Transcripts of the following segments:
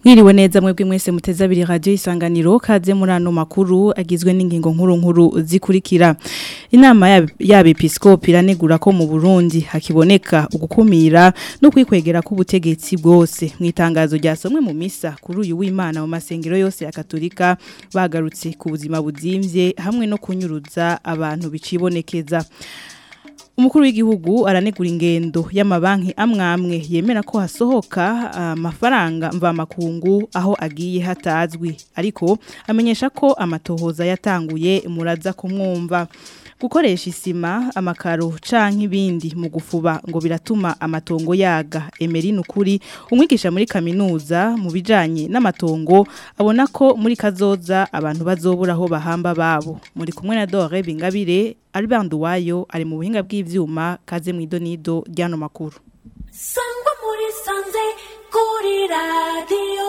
Mwiriwe neza mwebwe mwese muteza abiri radio isanganiro kaze muri ano makuru agizwe n'ingingo nkuru nkuru zikurikira inama y'abepiskopi iranegura ko mu Burundi hakiboneka ugukumira no kwikwegera k'ubutegetsi bwose mu itangazo ryasomwe mu misa kuri uyu w'Imana mu masengero yose ya Katolika bagarutse ku buzima buzimvye hamwe no kunyuruza abantu bicibonekeza Umukuru w'igihugu aranegura ingendo y'amabanki amwamwe yemera ko hasohoka amafaranga uh, mva makungu aho agiye hatazwi ariko amenyesha ko amatohoza yatanguye muraza kumwumva gukoresha isima amakaro canke ibindi mu gufuba ngo biratuma amatongo yaga Emeline ukuri umwigisha muri kaminuza mu bijanye n'amatongo abona ko muri kazoza abantu bazobura aho bahamba babo muri kumwe na Dore Bingabire Albert Nduwayo ari mu buhinga bw'ivyuma kaze mu idonido ryano makuru Sangwa muri sanze kuri radio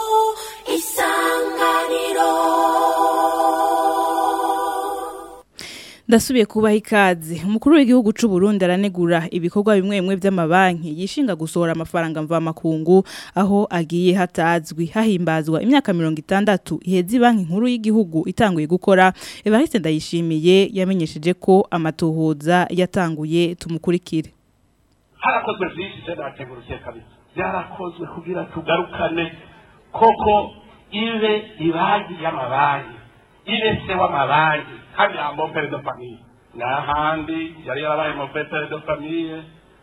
isanganiro Ndasubiye kubaha ikaze umukuru w'igihugu c'u Burundi aranegura ibikorwa bimwe bimwe by'amabanki yishinga gusohora amafaranga mva makungu aho agiye hatazwi hahimbazwa imyaka 60 iheze banki nkuru y'igihugu itanguye gukora Evariste Ndayishimiye yamenyesheje ko amatohoza yatanguye tumukurikire harakozwe byinshi je nategurukiye kabisa byarakozwe kugira tugarukane koko ibe ibanki y'amabanki ibe se w'amabanki kandi yambo pere de famille n'ahandi yari yarabaye mu pere de famille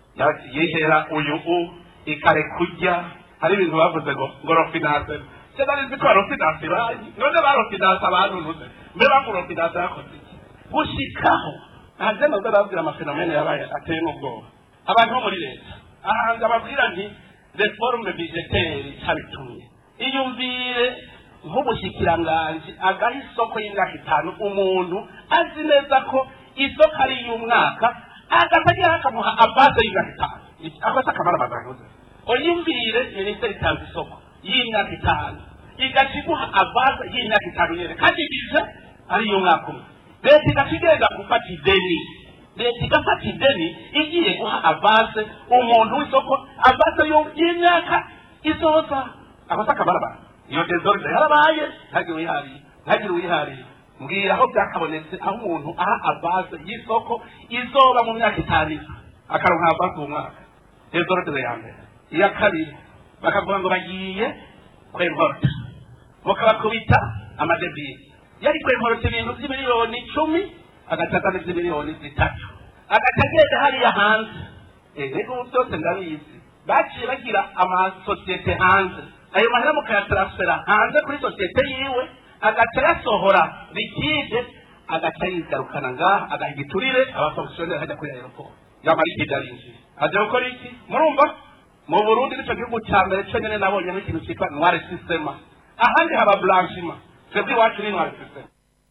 yihera uyu u ikare kurya hari ibintu bavuze ngo ngo rofinance se nari nzi ko barofinance banki none barofinance abantu ntuze mbe bakurofinance yakoze iki gushikaho ntabyo nazo arabwira amafenomene yabaye ateye n'ubwoba abantu bo muri leta ahanze ababwira nti reforme budgetaire cyabitumye iyumvire nk'ubushyikiranganji agaha isoko y'imyaka itanu umuntu azi neza ko isoko ari iy'umwaka agatagira akamuha avaze y'imyaka itanu ako si akamaro bagahuze uyumvire minisiteri itanze isoko y'imyaka itanu igaca iguha avaze y'imyaka itanu nyine kandi ibize ari iy'umwaka umwe leta igaca igenda gufata ideni leta igafata ideni igiye guha avaze umuntu w'isoko avaze y'imyaka izoza ako si akamaro abantu iyo desordre yarabaye ntagire uyihariye ntagire uyihariye mbwira aho byakabonetse aho umuntu aha avaze y'isoko izoba mu myaka itanu akaronka avaze uwo mwaka desordre ya mbere iya kabiri bakavuga ngo bagiye kwemporota mukabakubita amadebiri yari kwemporota ibintu by'imiliyoni icumi agaca azana iby'imiliyoni zitatu agaca agenda hariya hanze ego byose ndabizi baciye bagira amasosiyete hanze ayo mahera mukayatransfera hanze kuri sosiyete yiwe agaca yasohora likide agaca yigarukana ngaha agaha igiturire abafonkisiyoneri hajya kuri aeroport yamara ikide arinjiye aja gukora iki murumva mu burundi nico gihugu ca mbere co nyene nabonyemo ikintu citwa noire systema ahandi haba blanchima twebwe iwacu ni noire systema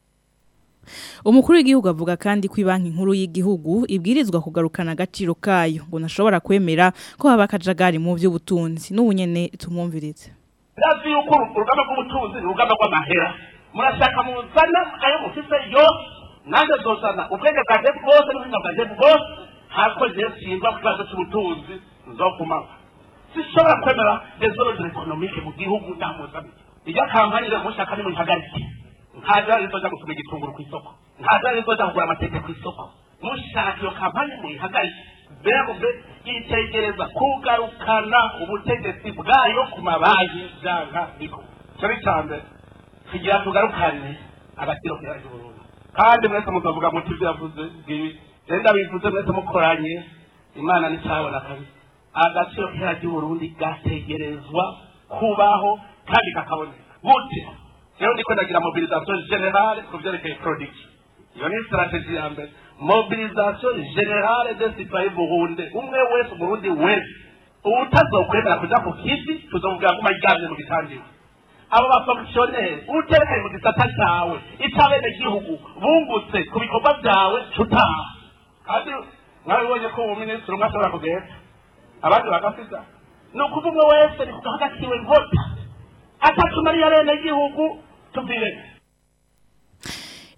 Umukuru w'igihugu avuga kandi ko ibanki nkuru y'igihugu ibwirizwa kugarukana agaciro kayo ngo nashobora kwemera ko haba akajagari mu by'ubutunzi n'ubunyene tumwumvirize. Razi yuko urugamba rw'ubutunzi ni urugamba rw'amahera. Murashaka muzana ayo mufise yose nanjye zozana ubwenge bwanjye bwose n'ubuzima bwanjye bwose hako je simba ku kibazo cy'ubutunzi nzokuma sishobora kwemera desordre economique mu gihugu nta mpuzabitsina iyo kampani rero mushaka nimuyihagarike ntaza rizoja gusoma igitunguru ku isoko ntaza rizoja kugura amateke ku isoko mushaka iyo kampani muyihagarike berbe itegereza kugarukana ubutegetsi bwayo ku mabanki byanka biko cyo bicambere kugira tugarukane agaciro k'irari ry'uburundi kandi mwese mukavuga muti ibyo yavuze ngibi renda bivuze mwese mukoranye imana nticyabona kabisa agaciro k'irari ry'uburundi gategerezwa kubaho kandi kakaboneka gute rero ndiko ndagira mobilisation generale ku vyerekeye production iyo ni strategie ya mbere mobilisation generale des citoyens burundi umwe wese umurundi wese utazokwemera kuja ku kivi tuzomubwira ko umaryamye mu gitandiro abo bafonkisiyoneri uterekanye mu gisata cyawe icy'abenegihugu bungutse ku bikorwa byawe tutaha kandi mwabibonye ko ubu minisitiri umwe ashobora kugenda abandi bagasiza ni ukuva umwe wese ni hagatiwe nkota atatumariye abenegihugu tubwire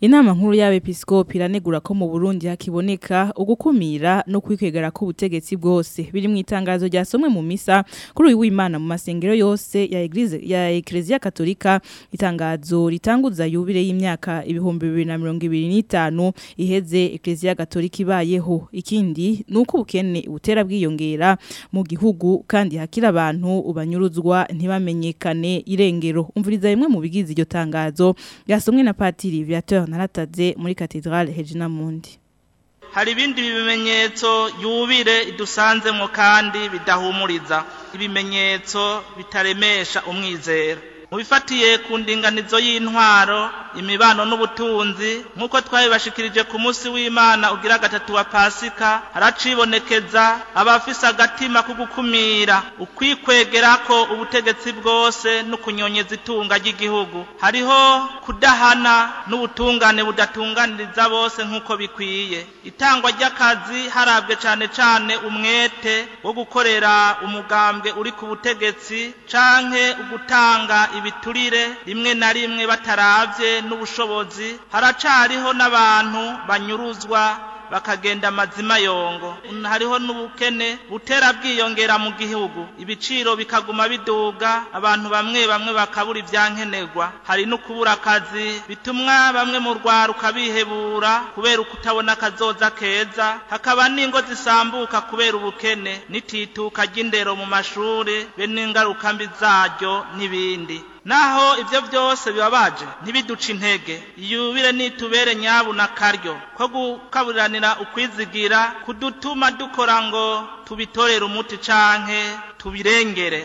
inama nkuru y'abepiskopi iranegura ko mu Burundi hakiboneka ugukumira no kwikwegera ko ubutegetsi bwose biri mu itangazo ryasomwe mu misa kuri uyu w'Imana mu masengero yose ya Eglise ya Ecclesia Katolika itangazo ritanguza yubire y'imyaka ibihumbi 2025 iheze Ecclesia Katolika ibayeho ikindi nuko ubukene butera bwiyongera mu gihugu kandi hakira abantu ubanyuruzwa ntibamenyekane irengero umviriza rimwe mu bigize iryo tangazo ryasomwe na Patiri Viateur Narataze muri Cathedrale Regina Mundi hari ibindi bimenyetso yubire idusanzemo kandi bidahumuriza ibimenyetso bitaremesha umwizero mubifatiye ku ndinganizo y'intwaro imibano n'ubutunzi nk'uko twabibashikirije ku munsi w'imana ugira gatatu wa pasika haracibonekeza abafise agatima ko gukumira ukwikwegera ko ubutegetsi bwose n'ukunyonyeza itunga ry'igihugu hariho kudahana n'ubutungane budatunganiriza bose nk'uko bikwiye itangwa ry'akazi harabwe cane cane umwete wo gukorera umugambwe uri ku butegetsi canke ugutanga ibiturire rimwe na rimwe bataravye n'ubushobozi haracariho n'abantu banyuruzwa bakagenda amazima yongo hariho n'ubukene butera bwiyongera mu gihugu ibiciro bikaguma biduga abantu bamwe bamwe bakabura ivyankenerwa hari no kubura akazi bitumwa bamwe mu rwaruka bihebura kubera ukutabona akazoza keza hakaba n'ingo zisambuka kubera ubukene n'itituka ry'indero mu mashuri be n'ingaruka mbi zaryo n'ibindi naho ibyo byose bibabaje ntibiduce intege yubire nitubere nyabu na karyo ko gukaburiranira ukwizigira kudutuma dukora ngo tubitorere umuti canke tubirengere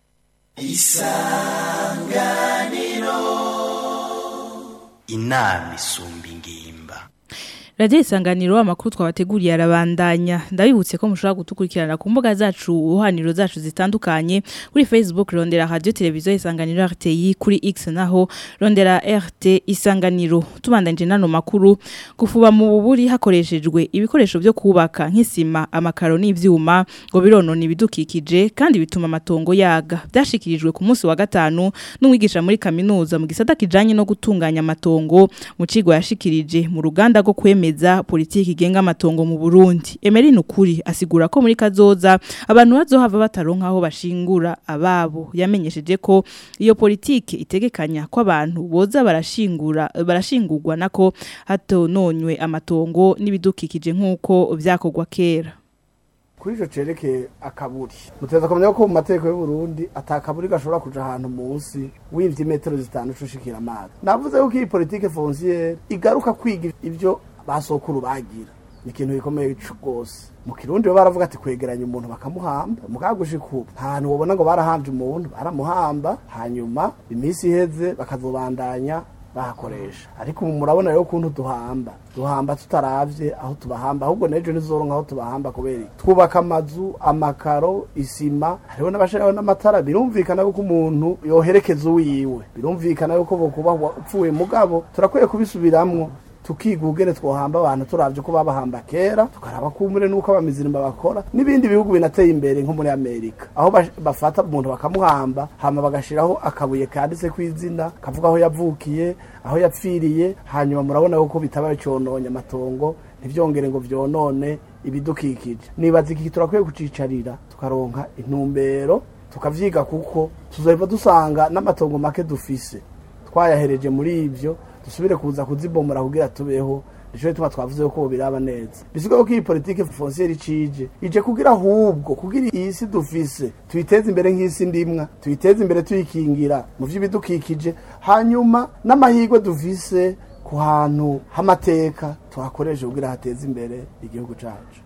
inama isumba ingimba Radio isanganiro amakuru twabateguriye arabandanya ndabibutse ko mushobora gutukurikirana ku mbuga zacu uhaniro zacu zitandukanye kuri Facebook rondera radio televiziyo isanganiro RTI kuri X naho rondera RT isanganiro tubandanje nano makuru gufuba mu buburi hakoreshejwe ibikoresho byo kubaka nk'isima amakaro n'ivyuma ngo bironona ibidukikije kandi bituma amatongo yaga byashikirijwe ku munsi wa gatanu n'umwigisha muri kaminuza mu gisata kijanye no gutunganya amatongo mu cigo yashikirije mu ruganda rwo kwemeza kwemeza politiki igenga amatongo mu Burundi Emeline Ukuri asigura ko muri kazoza abantu bazohava bataronka aho bashingura ababo yamenyesheje ko iyo politiki itegekanya ko abantu boza barashingura barashingurwa nako hatononywe amatongo n'ibidukikije nk'uko vyakogwa kera kuri ico cerekeye akaburi muteza kumenya ko mu mategeko y'u Burundi atakaburi gashobora kuja ahantu munsi w'imvye metero zitanu cushikira amazi navuze ko iyi politike foncière igaruka kwiga ivyo basokuru bagira ni ikintu gikomeye rwose mu kirundi bo baravuga ati kwegeranya umuntu bakamuhamba mukagushika ubu nta hantu wabona ngo barahambye umuntu baramuhamba hanyuma iminsi iheze bakazobandanya bahakoresha ariko ubu murabona rero ukuntu duhamba duhamba tutaravye aho tubahamba ahubwo n'ejo nizoronka aho tubahamba kubera twubaka amazu amakaro isima hariho n'abashiraho n'amatara birumvikana yuko umuntu yoherekeza uwiwe birumvikana yuko bokuba upfuye mugabo turakwiye kubisubiramwo tukiga ubugene twohamba abantu turavye ko babahamba kera tukaraba kumure nuko abamizirimba bakora n'ibindi bihugu binateye imbere nko muri Amerika aho bash- bafata umuntu bakamuhamba hama bagashiraho akabuye kanditse kw'izina kavuga aho yavukiye aho yapfiriye hanyuma murabona yuko bitaba cononye amatongo ntivyongere ngo vyonone ibidukikije nibaza iki turakwiye kucicarira tukaronka intumbero tukavyiga kuko tuzohava dusanga n'amatongo make dufise twayahereje muri ivyo dusubire kuza kuzibomora kugira tubeho nico gituma twavuze ko biraba neza bisigaye ko iyi politike foncière cije ije kugira ahubwo kugira iyi si dufise tuyiteze imbere nk'isi ndimwa tuyiteze imbere tuyikingira mu vy'ibidukikije hanyuma n'amahirwe dufise ku hantu h'amateka tuhakoreshe kugira hateze imbere igihugu cacu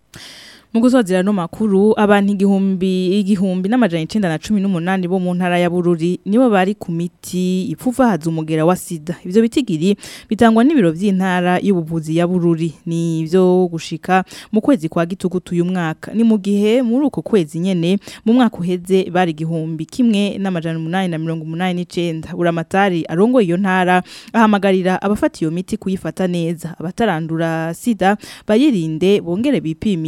mu gusozera no makuru abantu igihumbi igihumbi n'amajana icenda na cumi n'umunani bo mu ntara ya Bururi nibo bari ku miti ipfuvahaza umugera wa sida ivyo bitigiri bitangwa n'ibiro vy'intara y'ubuvuzi ya Bururi ni ivyo gushika mu kwezi kwa gitugutu uyu mwaka ni mu gihe muri uko kwezi nyene mu mwaka uheze bari igihumbi kimwe n'amajana umunani na mirongo umunani n'icenda buramatari arongoye iyo ntara ahamagarira abafata iyo miti kuyifata neza abatarandura sida bayirinde bongere bipimishe kugira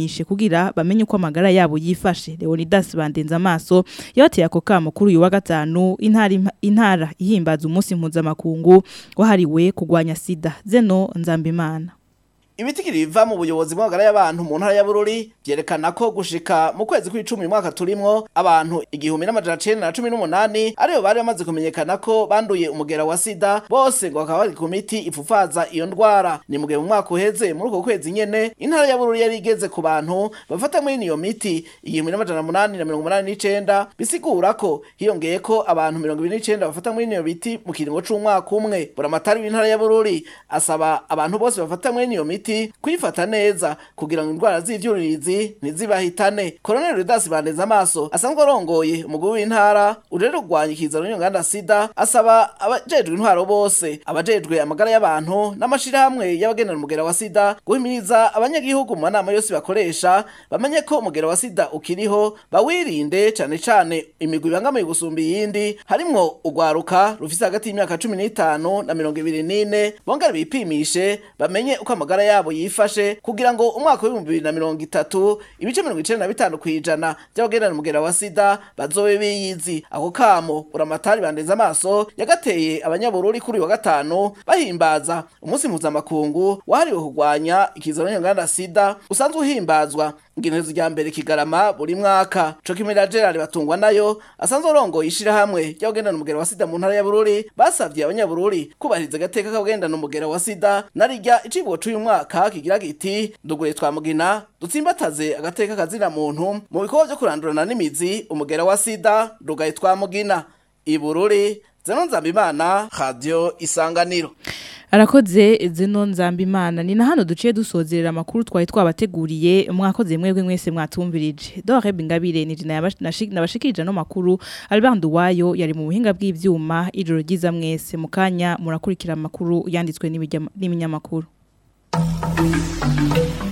kugira bamenye uko amagara yabo yifashe Leonidas bandenza amaso yabateye ako kamo kuri uyu wa gatanu intara impa- intara ihimbaza umunsi mpuzamakungu wahariwe kurwanya sida zeno nzambimana ibitigiri biva mu buyobozi bw'amagara y'abantu mu ntara ya Bururi byerekana ko gushika mu kwezi kw'icumi mwaka turimwo abantu igihumbi n'amajana cenda na cumi n'umunani aribo bari bamaze kumenyekana ko banduye umugera wa sida bose ngo bakaba bari ku miti ipfufaza iyo ndwara ni mu gihe mu mwaka uheze muri uko kwezi nyene intara ya Bururi yari igeze ku bantu bafata muri iyo miti igihumbi n'amajana munani na mirongo umunani n'icenda bisigura ko hiyongeye ko abantu mirongo ibiri n'icenda bafata muri iyo miti mu kiringo c'umwaka umwe buramatari w'intara ya Bururi asaba abantu bose bafata muri iyo miti kuyifata neza kugira ngo indwara z'ivyuririzi ntizibahitane Colonel Rudas bandeza amaso asanzwe arongoye umugwi w'intara urero rwanya ikizaro nyonganda sida asaba abajejwe intwaro bose abajejwe amagara y'abantu n'amashirahamwe y'abagenera umugera wa sida guhimiriza abanyagihugu mu manama yose bakoresha bamenye ko umugera wa sida ukiriho bawirinde cane cane imigwi ibangamiye gusumba iyindi harimwo urwaruka rufise hagati y'imyaka cumi n'itanu na mirongo ibiri n'ine bongere bipimishe bamenye uko amagara yabo yifashe kugira ngo umwaka w'ibihumbi bibiri na mirongo itatu ibice mirongo icenda na bitanu kw'ijana by'abagendana umugera wa sida bazobe biyizi ako kamo buramatari bandeza amaso yagateye abanyabururi kuri uyu wa gatanu bahimbaza umunsi mpuzamakungu wahariwe kurwanya ikizaro nyanganda sida usanzwe uhimbazwa ingenezo rya mbere kigarama buri mwaka co kimwe na gerard batungwa nayo asanzwe arongoye ishirahamwe ry'abagendana umugera wa sida mu ntara ya bururi basavye abanyabururi kubahiriza agateka k'abagendana umugera wa sida narirya icivugo c'uyu mwaka kigira giti ndugure twamugina dutsimbataze agateka kazina muntu mu bikorwa vyo kurandurana n'imizi umugera wa sida ndugaye twamugina ibururi zeno nzambimana radio isanganiro arakoze zino nzambimana ni na hano duciye dusozerera amakuru twari twabateguriye mwakoze mwebwe mwese mwatumvirije dore bingabire ni jina nabashikirije no makuru Albert Nduwayo yari mu buhinga bw'ivyuma ijoro ryiza mwese mukanya murakurikira amakuru yanditswe n'ibijya- n'ibinyamakuru